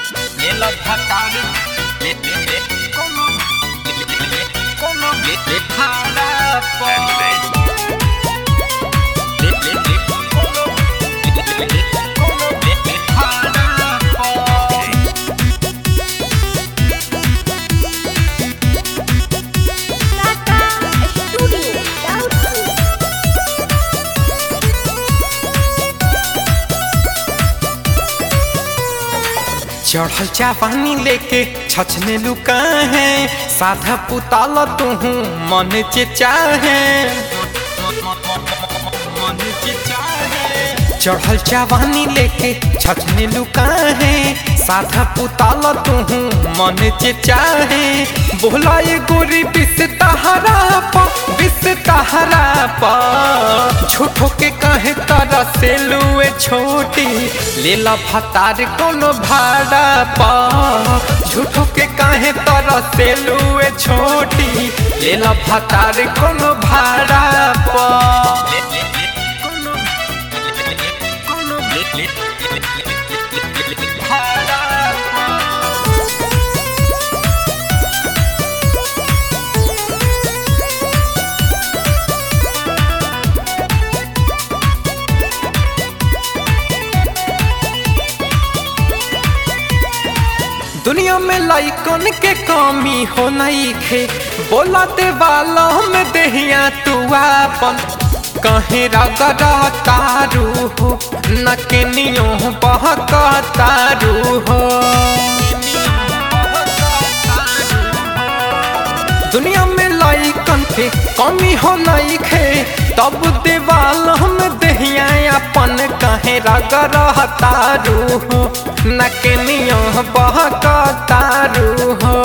Nella patale, le le le, como le le le, como le le para po. Le le le, como le le le, como le le para po. Tata Studio Doubtful. चढ़ल चापानी लेके छछने लुका है साधा पुताल तू मन चे चाहे मन के चाहे चढ़ल चावानी लेके छछने लुका है साधा पुताल तू मन चे चाहे बोला ये गोरी बिस तहरा पा बिस तहरा पा झूठो के कहे तारा से लुए छोटी लेला भतार कोनो भाड़ा पा झूठो के कहे तारा से लुए छोटी लेला भतार कोनो भाड़ा पा ले ले ले, como le le le, como le le le, le le le, para po. दुनिया में लाइकन के कमी हो नहीं खे बोला दे वाला में देहिया तू आपन कहीं रगड़ा तारू हो न के नियो बहक तारू हो दुनिया में लाइकन के कमी हो नहीं खे तब देवाल हम दहिया अपन कहे रगड़ तारू हो न के नियो बहक तारू हो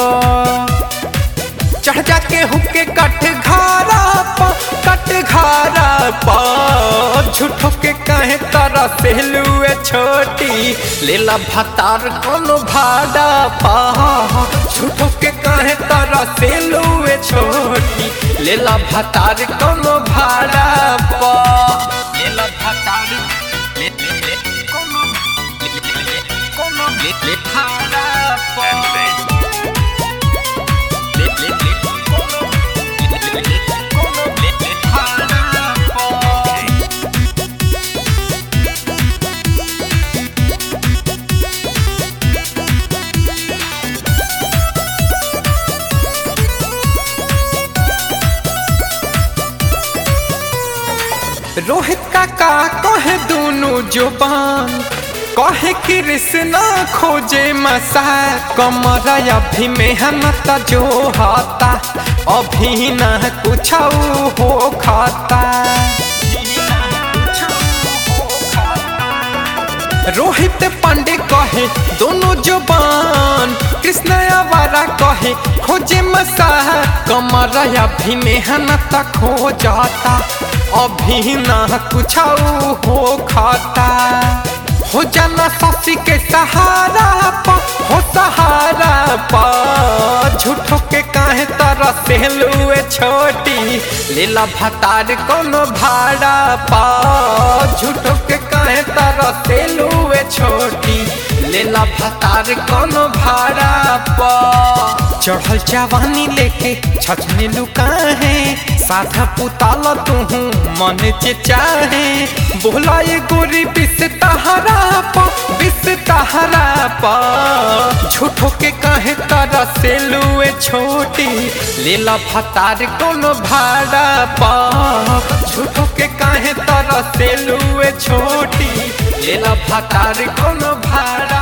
चढ़ जाके हुके कट घारा पा कट घारा पा झूठो के कहे तारा सेलुए छोटी लेला भतार कोनो भाड़ा पा झूठो के कहे तारा सेलुए छोटी लेला भतार कोनो भाड़ा पा Nella patale, le le le, como le le le, como le le para po. Le le le, como le le le, como le le para po. Rohit का का कहे दोनों जुबान कहे कृष्णा खोजे मसा कमर अभी मेहनत जो हाता अभी न कुछ हो खाता रोहित पांडे कहे दोनों जुबान कृष्ण आवारा कहे खोजे मसा कमर अभी मेहनत खो जाता अभी ना कुछ हो खाता हो जाना ससी के सहारा पा हो सहारा पा झूठो के काहे तारा से लुए छोटी लेला भतार कोनो भाड़ा पा झूठो के काहे तारा से लुए छोटी लेला भतार कोनो भाड़ा पा चढ़ल जवानी लेके छछने लुका है साधा पुताल तू मन चे चाहे बोला ये गोरी बिस तहरा पा बिस तहरा पा झूठो के कहे तारा से लुए छोटी लेला भतार कोनो भाड़ा पा झूठो के कहे तारा से लुए छोटी लेला भतार कोनो भाड़ा